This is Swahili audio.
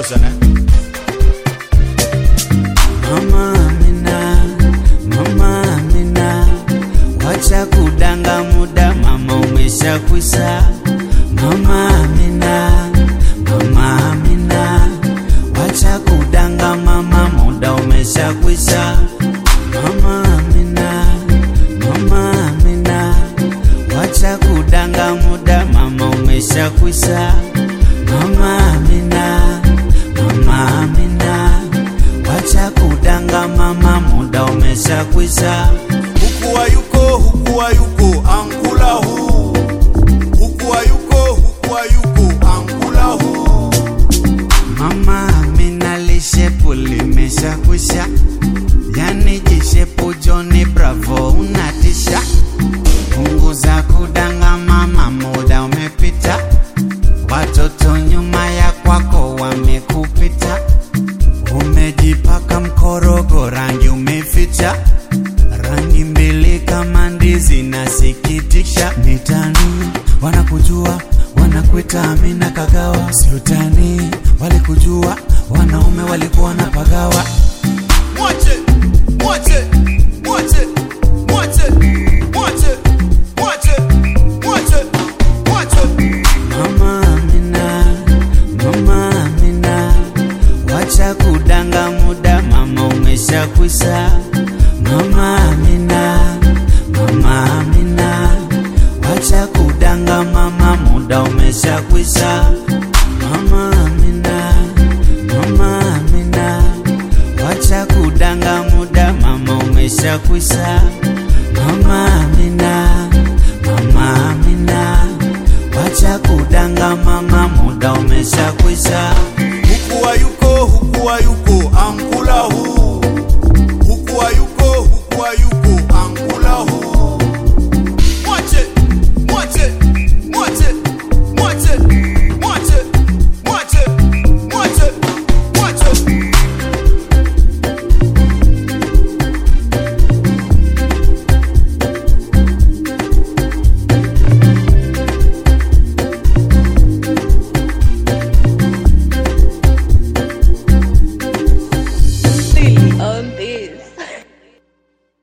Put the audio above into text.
sana Mama Amina, Mama Amina, wacha kudanga muda, mama umeshakwisa. Mama Amina, Mama Amina, wacha kudanga mama, muda umeshakwisa. Mama Amina, Mama Amina, wacha kudanga muda, mama umeshakwisa. Mama Amina, Mama Amina, wacha kudanga mama, muda umeshakwisa. huku hayuko huku hayuko ankula huu huku hayuko huku hayuko ankula huu Mama Amina lishepu limeshakwisha, yani jishepu Joni Bravo unatisha. Punguza kudanga mama, muda umepita, watoto nyuma ya kwako wamekupita. Umejipaka mkorogo, rangi umeficha, rangi mbili kama ndizi, nasikitisha. Mitani wanakujua wanakuita Amina Kagawa, si utani, walikujua wanaume walikuwa na pagawa. mwache mwache mwache mwache mwache mwache mwache mwache Mama Amina, Mama Amina, wacha kudanga muda, mama umeshakwisa. Mama Amina, Mama Amina, wacha kudanga mama, muda umeshakwisa. Mama Amina, Mama Amina, wacha kudanga muda, mama umeshakwisa. Mama Amina, Mama Amina, wacha kudanga mama, muda umeshakwisa.